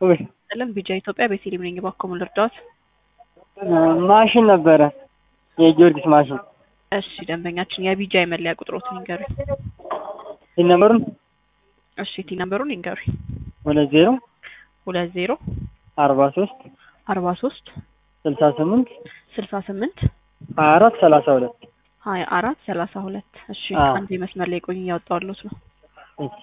ውይ ጥልን ቢጃ ኢትዮጵያ ቤቴሌም ነኝ። እባክዎ ምን ልርዳዎት? ማሽን ነበረ የጊዮርጊስ ማሽን እሺ ደንበኛችን የቢጃ የመለያ ቁጥሮትን ይንገሩኝ። ሲን ነምበሩን እሺ ቲ ነምበሩን ይንገሩኝ። ሁለት ዜሮ ሁለት ዜሮ አርባ ሶስት አርባ ሶስት ስልሳ ስምንት ስልሳ ስምንት ሀያ አራት ሰላሳ ሁለት ሀያ አራት ሰላሳ ሁለት እሺ አዎ። አንድ መስመር ላይ ቆኝ እያወጣሁልዎት ነው። እሺ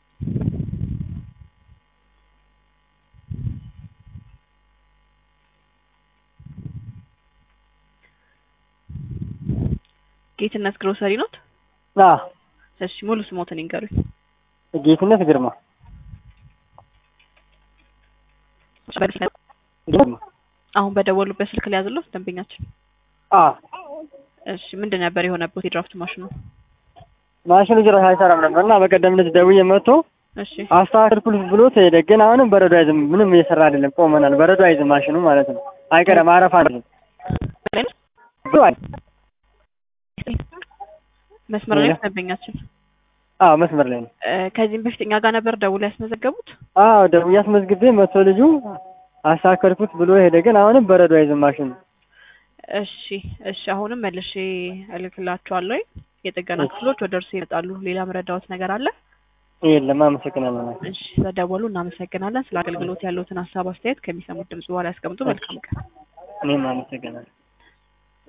ጌትነት ግሮሰሪ ኖት? አ እሺ ሙሉ ስሞትን ይንገሩኝ። ጌትነት ግርማ ግርማ አሁን በደወሉበት ስልክ ላይ ያዝሎት ደንበኛችን። አ እሺ ምንድን ነበር የሆነበት የድራፍት ማሽኑ? ማሽኑ ጭራሽ አይሰራም ነበር እና በቀደም ዕለት ደውዬ መጥቶ እሺ አስተካክልኩት ብሎት ሄደ። ግን አሁንም በረዶ አይዝም፣ ምንም እየሰራ አይደለም። ቆመናል። በረዶ አይዝም ማሽኑ ማለት ነው። አይቀርም፣ አረፋ አይዝም። በረዶ አይዝም። መስመር ላይ ሌላ? ነው ደንበኛችን። አዎ መስመር ላይ ነው። እ፣ ከዚህም በፊት እኛ ጋር ነበር ደውሎ ያስመዘገቡት። አዎ ደውዬ አስመዝግቤ መጥቶ ልጁ አስተካከልኩት ብሎ ሄደ። ግን አሁንም በረዶ አይዝም ማሽኑ። እሺ እሺ፣ አሁንም መልሼ እልክላቸዋለሁ። የጥገና እሺ። ክፍሎች ወደ እርሱ ይመጣሉ። ሌላ መረዳዎት ነገር አለ? የለም፣ አመሰግናለሁ። እሺ፣ ስለደወሉ እናመሰግናለን። ስለ አገልግሎት ያለዎትን ሀሳብ አስተያየት ከሚሰሙት ድምጽ በኋላ ያስቀምጡ። መልካም ቀን። እኔም አመሰግናለሁ።